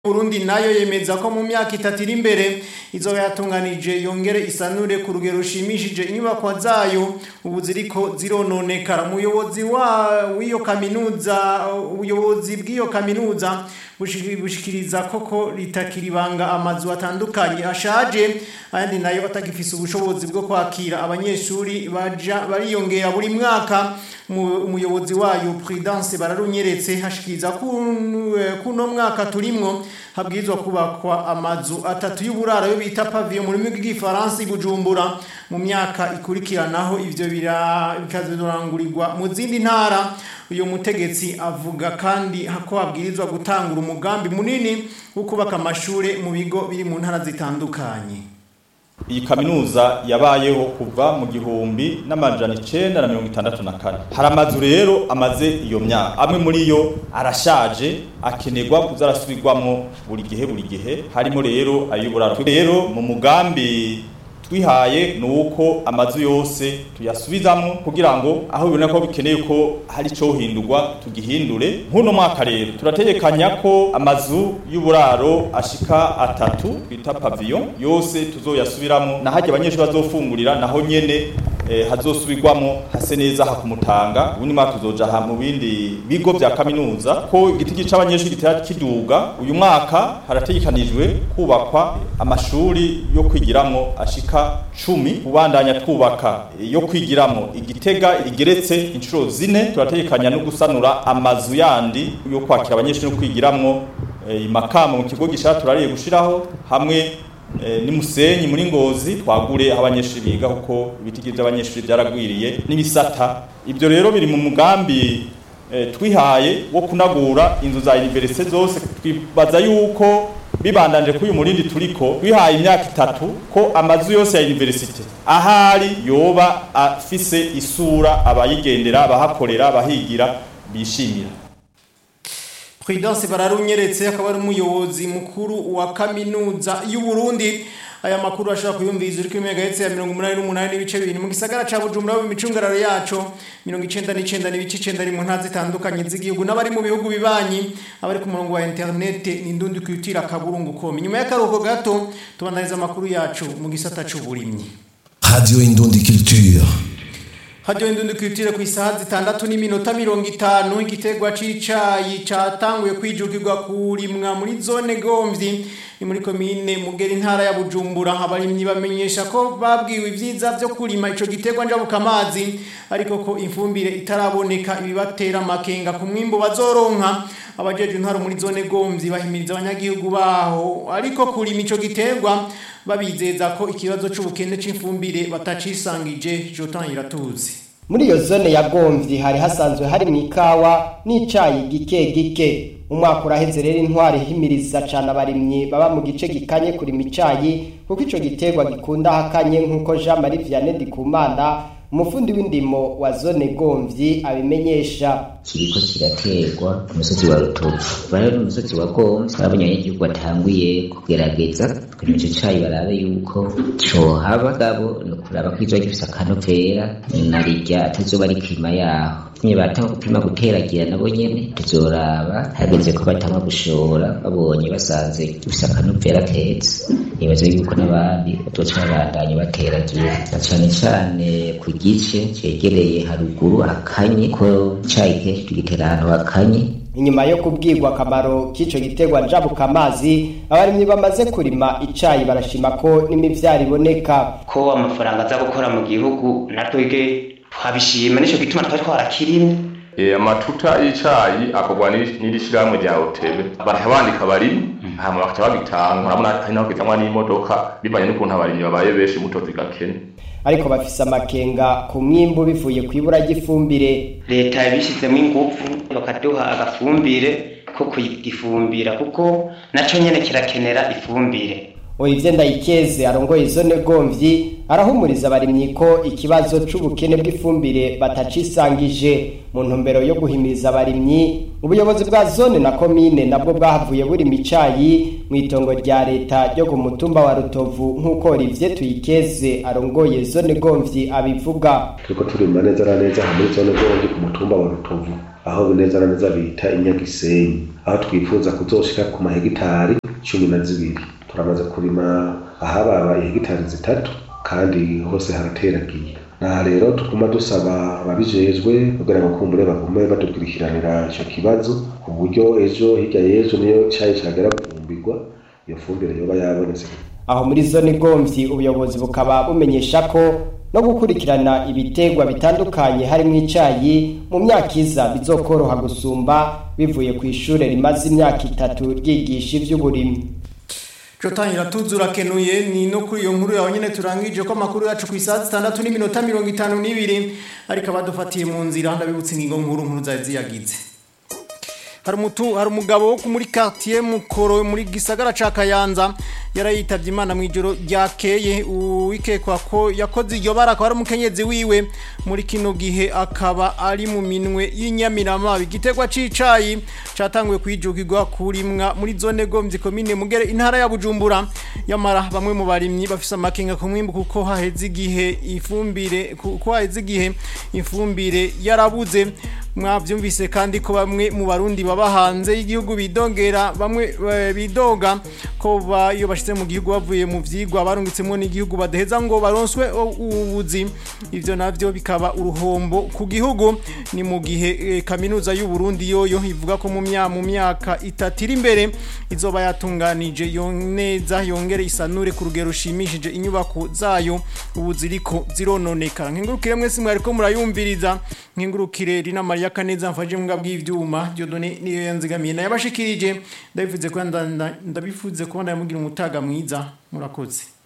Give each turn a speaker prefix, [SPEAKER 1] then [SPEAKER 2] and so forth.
[SPEAKER 1] Burundi nayo yemeza ko mu myaka itatu iri imbere izoba yatunganije yongere isanure ku rugero rushimishije inyubakwa zayo ubu ziriko zirononekara umuyobozi wa w'iyo kaminuza ubuyobozi bw'iyo kaminuza bushikiriza koko ritakiribanga amazu atandukanye ashaje ayandi nayo atagifise ubushobozi bwo kwakira abanyeshuri baja bariyongera buri mwaka umuyobozi wayo Prudence bararunyeretse hashikiriza kuno mwaka turimwo habwirizwa kubakwa amazu atatu y'uburaro yo bita pavillon mu rurimi rw'igifaransa i Bujumbura mu myaka ikurikiranaho ivyo bikazorangurirwa mu zindi ntara uyu mutegetsi avuga kandi ko habwirizwa gutangura umugambi munini wo kubaka amashure mu bigo biri mu ntara zitandukanye
[SPEAKER 2] iyi kaminuza yabayeho kuva mu gihumbi n'amajana icenda na mirongo itandatu na kane hari amazu rero amaze iyo myaka amwe muri yo arashaje akenerwa kuza arasubirwamwo buri gihe buri gihe harimo rero ay'uburaro rero mu mugambi twihaye ni uko amazu yose tuyasubizamo kugira ngo aho bibona ko bikeneye ko hari icyo hindurwa tugihindure nk'uno mwaka rero turategekanya ko amazu y'uburaro ashika atatu bita pavillon yose tuzoyasubiramo na hajya abanyeshuri bazofungurira naho nyene eh, hazosubirwamo hase neza hakumutanga ubundi mwaka tuzoja ha mu bindi bigo vya kaminuza ko igiti c'abanyeshuri gitera kiduga uyu mwaka harategekanijwe kubakwa amashuri yo kwigiramwo ashika cumi kubandanya twubaka yo kwigiramo igitega igeretse inshuro zine turategekanya no gusanura amazu yandi yo kwakira abanyeshuri no kwigiramwo imakamo mu kigo gishaka turariye gushiraho hamwe ni musenyi muri ngozi twagure aho abanyeshuri biga kuko ibiti by'abanyeshuri byaragwiriye n'ibisata ibyo rero biri mu mugambi twihaye wo kunagura inzu za universite zose twibaza yuko bibandanje kuri uyu murindi turiko twihaye imyaka itatu ko amazu yose ya universite ahari yoba afise isura abayigendera abahakorera abahigira bishimira
[SPEAKER 1] Prudence bararunyeretse akaba ari umuyobozi mukuru wa kaminuza y'u Burundi aya makuru ashobora kuyumviriza uri kuri megahertz ya 188 n'ibice bibiri mu gisagara ca Bujumbura mu micungararo yaco 99 n'ibice 9 ari mu ntazi zitandukanye z'igihugu n'abari mu bihugu bibanyi abari ku murongo wa internet n'indundi kwitira kaburungu com nyuma y'akaruhuko gato tubandaniza amakuru yacu mu gisata c'uburimyi
[SPEAKER 3] Radio Indundi Culture
[SPEAKER 1] Radio Indundi Culture ku isaha zitandatu n'iminota mirongo itanu igitegwa c'icayi catanguye kwijukirwa kurimwa muri zone Gomvyi ni muri komine Mugera intara ya Bujumbura abarimyi bamenyesha ko babwiwe ivyiza byo kurima ico gitegwa njabuka amazi ariko ko imfumbire itaraboneka ibibatera amakenga ku mwimbo bazoronka abajeje intara muri zone Gomvyi bahimiriza abanyagihugu baho ariko kurima ico gitegwa babizeza ko ikibazo c'ubukene c'imfumbire batacisangije Jotan iratuzi
[SPEAKER 4] muri iyo zone ya Gomvyi hari hasanzwe hari mu ikawa n'icayi gike gike umwaka uraheze rero intwari himiriza cyane abarimyi baba mu gice gikanye kurima icayi kuko ico gitegwa gikunda hakanye nk'uko Jean Marie Vianney Ndikumana umufundi w'indimo wa zone Gomvyi abimenyesha
[SPEAKER 5] kiriko kiraterwa ku musozi wa Rutovu bari mu musozi wa Gomvyi abonye igihugu batanguye kugerageza kugira ico cayi barabe yuko cohaba gabo no kuraba ko izo gifise akanovera narirya atazoba ari klima yaho nye batanga gupima guteragira nabo nyene tuzoraba hageze ko batanga gushora babonye basanze gifise akanovera keza nibaza yuko n'abandi bazoca babandanya bateragira na cane cane ku gice cegereye haruguru hakanye ko cayi kenshi tugitera ahantu hakanye
[SPEAKER 4] inyuma yo kubwirwa akamaro k'ico gitegwa njabuka amazi abarimyi bamaze kurima icayi barashima ko n'imivyaro iboneka
[SPEAKER 6] ko amafaranga aza gukora mu gihugu natwege twabishima nico gituma twari twarakirimye
[SPEAKER 7] e, amatuta y'icayi akorwa n'iri shirahamwe rya otebe barahabandika abarimyi hama bakaca bagitanga urabona hari naho gitangwa n'imodoka bivanye n'ukuntu abarimyi babaye benshi muto zigakene
[SPEAKER 4] ariko bafise amakenga ku mwimbu bivuye ku ibura ry'ifumbire
[SPEAKER 6] leta yabishizemo ingufu bakaduha agafumbire ko kugifumbira kuko naco nyene kirakenera ifumbire
[SPEAKER 4] Olivier Ndayikeze arongoye zone Gomvyi arahumuriza abarimyi ko ikibazo c'ubukene bw'ifumbire batacisangije mu ntumbero yo guhimiriza abarimyi ubuyobozi bwa zone na komine nabwo bwahavuye buri micayi mu itongo rya leta ryo ku mutumba wa rutovu nk'uko Olivier Tuyikeze arongoye zone Gomvyi abivuga
[SPEAKER 8] turiko turima neza na neza aha muri zone Gomvyi ku mutumba wa rutovu aho neza na neza bita inyagisenyi aho twifuza kuzoshika ku mahegitari cumi na zibiri turamaze kurima ahababa ihegitari zitatu kandi hose harateragiye naha rero tuguma dusaba ababijejwe kugira ngo kumbure bagume badukurikiranira ico kibazo ku buryo ejo hirya y'ejo niyo cayi cagera kuvumbirwa iyo fumbire yoba yabonetse
[SPEAKER 4] aho muri zone Gomvyi ubuyobozi bukaba bumenyesha ko no gukurikirana ibitegwa bitandukanye harimo icayi mu myaka iza bizokoroha gusumba bivuye ku ishure rimaze imyaka itatu ryigisha ivy'uburimyi
[SPEAKER 1] Jotangira tuzura kenuye ni no kuri iyo nkuru yawe nyene turangije ko makuru yacu ku isaha 6 n'iminota 52 ariko abadufatiye mu nzira ndabibutse ingingo nkuru nkuru zari ziyagize hari umutu hari umugabo wo muri quartier mukoro muri gisagara ca Kayanza yarayitavye imana mu ijoro ryakeye uwikekwa ko yakoze iryo bara akaba ari umukenyezi wiwe muri kino gihe akaba ari mu minwe y'inyamirama igitegwa c'icayi catanguye kwijugirwa kurimwa muri zone Gomvyi komine mugere intara ya Bujumbura yamara bamwe mu barimyi bafise amakenga ku mwimbu kuko haheze igihe ifumbire kuko haheze igihe ifumbire yarabuze mwavyumvise kandi ko bamwe mu barundi baba hanze y'igihugu bidongera bamwe bidoga ko iyo bashitse mu gihugu bavuye mu vyigwa barungitsemo n'igihugu badaheza ngo baronswe ubuzi ivyo navyo bikaba uruhombo ku gihugu ni mu gihe e, kaminuza y'u Burundi yoyo ivuga ko mu myaka mu myaka itatira imbere izoba yatunganije neza yongere isanure ku rugero rushimishije inyubako zayo ubu ziriko zirononekara nkengurukire mwese mwari ko murayumviriza nkengurukire rina Maria Kaneza mfaje mbwa bw'ivyuma Dieudonné niyo yanzigamiye naye abashikirije ndabivuze ko ndabifuze ko ndamugira umutaga mwiza murakoze